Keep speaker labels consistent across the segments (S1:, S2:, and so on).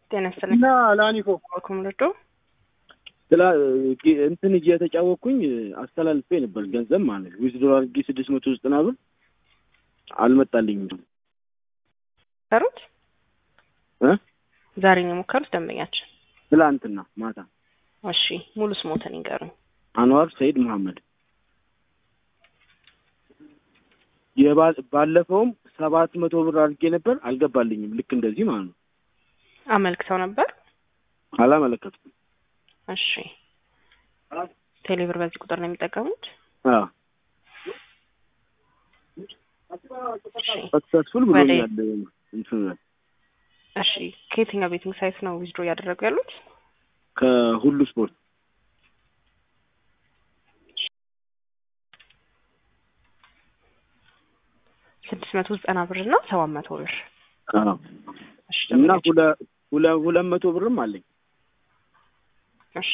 S1: ጤና ይስጥልኝ።
S2: እና ላኒኮ
S1: በኩም ልዶ
S2: ስላ እንትን እየተጫወቅኩኝ አስተላልፌ ነበር ገንዘብ ማለት ነው። ዊዝድሮ አድርጌ ስድስት መቶ ዘጠና ብር አልመጣልኝም።
S1: ሰሩት
S2: እ
S1: ዛሬ ነው የሞከሩት ደንበኛችን።
S2: ትላንትና ማታ
S1: እሺ ሙሉ ስሞትን ይንገሩኝ።
S2: አንዋር ሰይድ መሐመድ የባ- ባለፈውም ሰባት መቶ ብር አድርጌ ነበር አልገባልኝም። ልክ እንደዚህ ማለት ነው።
S1: አመልክተው ነበር።
S2: አላመለከትኩም።
S1: እሺ ቴሌብር በዚህ ቁጥር ነው የሚጠቀሙት?
S2: አዎ
S1: እሺ
S2: ሰክሰስፉል ብሎኛል። እንትን
S1: እሺ ከየትኛው ቤቲንግ ሳይት ነው ዊዝድሮ እያደረጉ ያሉት?
S2: ከሁሉ ስፖርት
S1: ስድስት መቶ ዘጠና ብር እና ሰባት መቶ ብር።
S2: አዎ
S1: እሺ
S2: እና
S1: ደንበኛችን
S2: ሁለ ሁለ ሁለት መቶ ብርም አለኝ።
S1: እሺ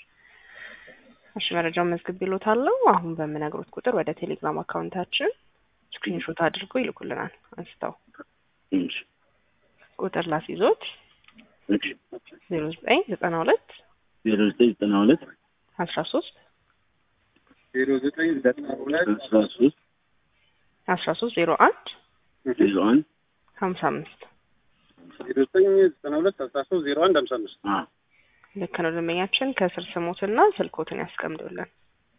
S1: እሺ መረጃውን መዝግብ ይሎታለሁ። አሁን በምነግሮት ቁጥር ወደ ቴሌግራም አካውንታችን ስክሪንሾት አድርገው ይልኩልናል። አንስተው
S2: እሺ
S1: ቁጥር ላስይዞት
S2: እሺ
S1: ዜሮ ዘጠኝ ዘጠና ሁለት
S2: ዜሮ ዘጠኝ ዘጠና ሁለት
S1: አስራ ሶስት
S2: ዜሮ ዘጠኝ ዘጠና ሁለት አስራ ሶስት
S1: አስራ ሶስት ዜሮ አንድ
S2: ዜሮ አንድ
S1: ሀምሳ አምስት
S2: ዜሮ ዘጠኝ ዘጠና ሁለት አስራ ሶስት ዜሮ አንድ ሀምሳ አምስት
S1: ልክ ነው። ደንበኛችን ከስር ስሞትና ስልኮትን ያስቀምጡልን።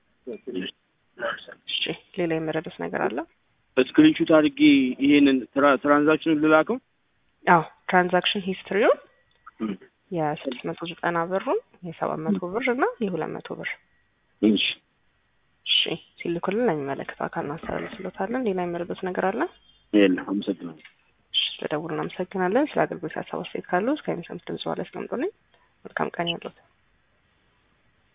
S1: እሺ ሌላ የመረዱት ነገር አለ?
S2: ስክሪንሹት አድርጌ ይሄንን ትራ- ትራንዛክሽኑን ልላከው።
S1: አዎ ትራንዛክሽን ሂስትሪውን የስድስት መቶ ዘጠና ብሩን የሰባት መቶ ብር እና የሁለት መቶ ብር
S2: እሺ
S1: እሺ ሲልኩልን ለሚመለከተው አካል እናስተላልፍሎታለን። ሌላ የመረዱት ነገር አለ?
S2: የለም፣ አመሰግናለሁ።
S1: እሺ ስለደውሉ እናመሰግናለን። ስለ አገልግሎት ሀሳብ አስተያየት ካሉ እስከ የሚሰሙት ድምጽ በኋላ ያስቀምጡልኝ። መልካም ቀን ያሉት